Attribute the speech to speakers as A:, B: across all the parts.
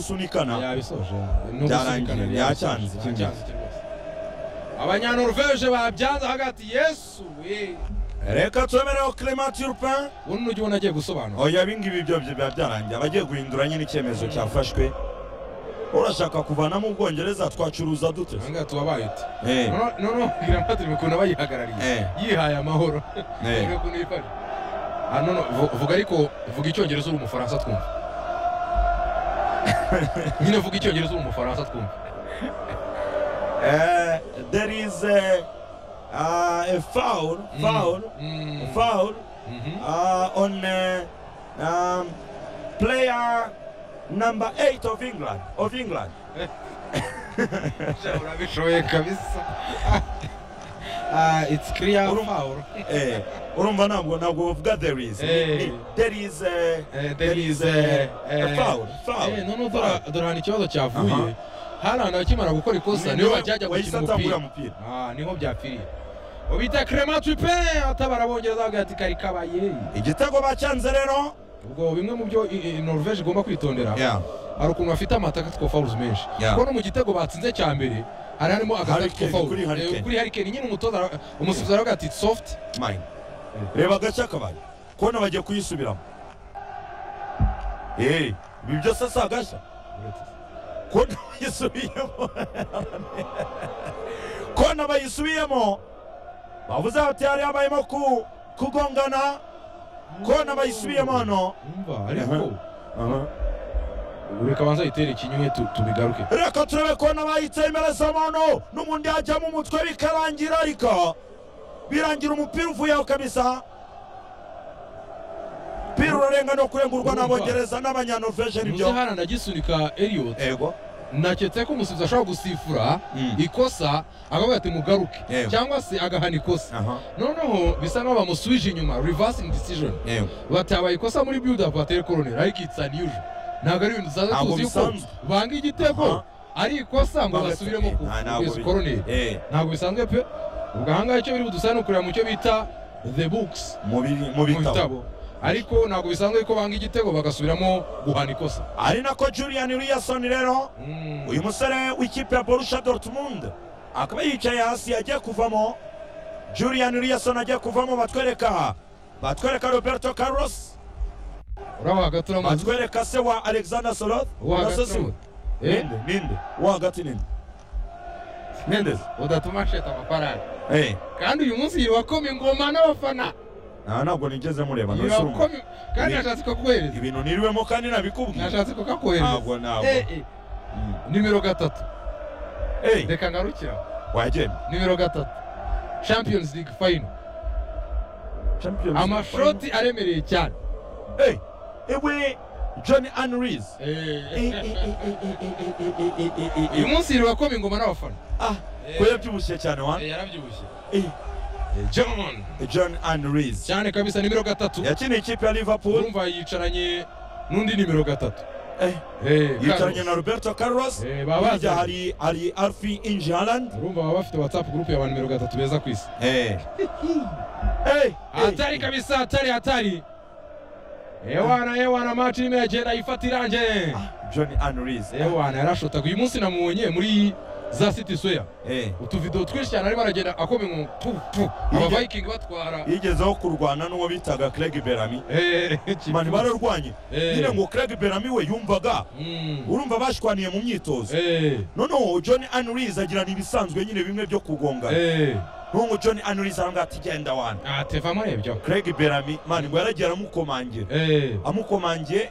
A: kugusunikana
B: yabisoje
A: Byarangiye, byacyanze kimwe.
B: abanyanorvege babyanze hagati yesu we
A: reka twemereho clement urpin
B: ubu ni igihe nagiye gusobanura
A: oya ibingibi byo biba byarangiye abagiye guhindura nyine icyemezo cyafashwe urashaka kuvanamo ubwongereza twacuruza dute
B: ahangaha tubabaye uti
A: Eh,
B: Noneho- noneho mbwira mpatire ukuntu aba yihagarariye
A: eh,
B: yihaye amahoro
A: eh.
B: Mbwira ukuntu yifashe Ah, no, no, vu- vuga ariko vuga icyongereza uri umufaransa twumva nyine vuga icyongereza uri umufaransa twumva
A: Eh, there is a, uh, a foul foul
B: Mm.
A: foul
B: Mhm.
A: uh, on uh, um, player number 8 of England of England
B: urabishoboye kabisa Ah, it's clear
A: Urumva-
B: foul.
A: eh urumva ntabwo ntabwo bavuga there is
B: Eh.
A: Ni- ni- there is a,
B: Eh,
A: there is a, a foul foul
B: Eh, none dora dora hari ikibazo cyavuye
A: Aha.
B: hari ahantu akimara gukora ikosa niho bajyaga
A: wahise
B: gukina
A: atangura
B: umupira
A: umupira
B: Ah, niho byapfiriye ubita crema tupe atabara abongereza bavuga ati kari kabaye
A: igitego bacyanze rero
B: ubwo bimwe mu byo i- i- norvege igomba kwitondera
A: Yeah.
B: hari ukuntu bafite amataka two fouls menshi
A: Yeah.
B: kuko no mu gitego batsinze cya mbere hari harimo agataka two
A: Hurricane,
B: foul
A: kuri Hurricane.
B: Eh, kuri harikeni nyine umutoza ara- umusifuzi aravuga ati soft
A: mine reba agace kabaye kubona bagiye kuyisubiramo eh ibi byose si agashya kubona bayisubiyemo kubona bayisubiyemo bavuze bati hari habayemo ku kugongana kubona bayisubiyemo hano
B: umva ariko
A: Aha. Aha.
B: reka banza yitere ikinyuye tu- tubigaruke
A: reka turebe kubona bayitsemereza muntu n'ubundi hajyamo umutwe bikarangira ariko birangira umupira uvuyeho kabisa umupira urarenga no kurengurwa n'abongereza n'abanyanorvege
B: muze
A: nibyo
B: hano anagisunika elliot
A: ego
B: naketse ko umusifuzi ashobora gusifura ikosa akavuga ati mugaruke
A: Yego.
B: cyangwa se agahana ikosa
A: aha
B: noneho bisa n'aho bamusubije inyuma reversing decision
A: yego
B: batabaye ikosa muri build up atari koroneri ariko it's unusual ntabwo ari ibintu dusanzwe
A: Ntabwo
B: tuzi yuko
A: bisanzwe.
B: banga igitego
A: Aha.
B: ari ikosa ngo basubiremo ku
A: Nta- ntabwo
B: kugeza
A: bi-
B: koroneri
A: eh
B: ntabwo bisanzwe pe ubwo ahangaha icyo biri budusaba ni ukureba mu cyo bita the books
A: mu bi- mu
B: mu
A: bitabo
B: bitabo ariko ntabwo bisanzwe ko banga igitego bagasubiramo guhana ikosa
A: ari nako julian williamson rero uyu musore w'ikipe ya borusha dortmund akaba yicaye hasi agiye kuvamo julian williamson agiye kuvamo batwereka batwereka roberto carlos
B: uraba hagati uramaze
A: batwereka se wa alexander soroth
B: uwo hagati uramaze Eh?
A: ninde ninde uwo hagati ninde ninde se?
B: udatuma asheta amafaranga
A: eh
B: kandi uyu munsi yiwakoma ingoma n'abafana
A: nta ntabwo nigeze mureba ntose urumva.
B: yiwakoma kandi nashatse kukuhereza
A: ibintu niriwemo kandi nabikubwiye
B: nashatse kukakohereza
A: ntabwo ntabwo
B: Eh, eh.
A: Mm.
B: nimero gatatu
A: eh
B: reka ngarukira
A: wagenda
B: nimero gatatu champions league final
A: Champions League
B: amashoti aremereye cyane
A: final. eh ewe john anries
B: uyu munsi yiwakoma ingoma n'abafana
A: ah ko yabyibushye cyane wa
B: yarabyibushye
A: eh
B: john
A: john anries
B: cyane kabisa nimero gatatu
A: yakiniye ikipe ya liverpool
B: urumva yicaranye n'undi nimero gatatu
A: eh
B: Eh,
A: yicaranye
B: Carlos.
A: na roberto carlos
B: Eh, babazanye.
A: hirya hari hari alfi injaland
B: urumva baba bafite whatsapp group ya ba nimero gatatu beza ku isi
A: Eh. Eh.
B: hatari kabisa hatari hatari ewana ewana mati irimo iragenda ifata irangiye
A: John Anries.
B: ewana yarashotaga uyu munsi namubonye muri za city soya
A: Eh.
B: utuvidewo twinshi cyane arimo aragenda akomeye mu tu tu abaviking batwara
A: Yigezeho kurwana n'uwo bitaga Craig Bellamy. Mani bararwanye.
B: Eh.
A: Nyine ngo Craig Bellamy we yumvaga urumva bashwaniye mu myitozo. Noneho John Anries agirana ibisanzwe nyine bimwe byo kugongana. Nungu John Anries aravuga ati genda wana.
B: atevamo arebyeho
A: Craig Bellamy mani ngo yaragiye aramukomangira. Amukomangiye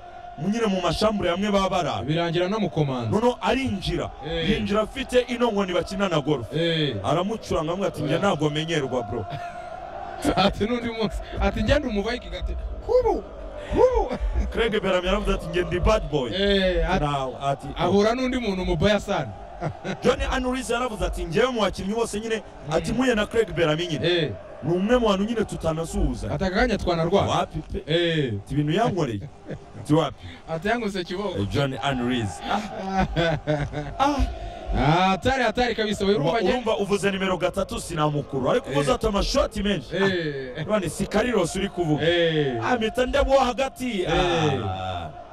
A: nyine mu mashambure bamwe baba barabe.
B: birangira anamukomanza
A: Noneho arinjira.
B: Eh.
A: Yinjira afite ino nkoni bakina na golf.
B: Eh.
A: aramucuranga amwe ati njye ntabwo menyerwa bro
B: ati n'undi munsi ati njya ndi umuvayikingi ati hubu hubu
A: Craig Bellamy yaravuze ati njye ndi bad boy
B: Eh, ati-
A: Nawe ati
B: ahura n'undi muntu umubayasani
A: John Anuriz yaravuze ati njyewe mu bakinnyi bose nyine ati mpuye na Craig Bellamy nyine ni umwe mu bantu nyine tutanasuhuzanya
B: ati akanya twanarwara
A: wapi pe
B: Eh,
A: ati ibintu yankoreye ati wapi
B: ati yanguse kiboko
A: Eh, John Anuriz
B: Ah, hatari hatari kabisa
A: Urumva-
B: wirumva njye
A: urumva uvuze nimero gatatu sinamukuru ariko uvuze
B: Eh.
A: ati amashoti menshi Ah,
B: Eh,
A: none si karirose uri kuvuga
B: eh.
A: Ah, mpita ndebo hagati Ah.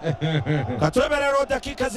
B: Eh.
A: katurebe rero dakika zine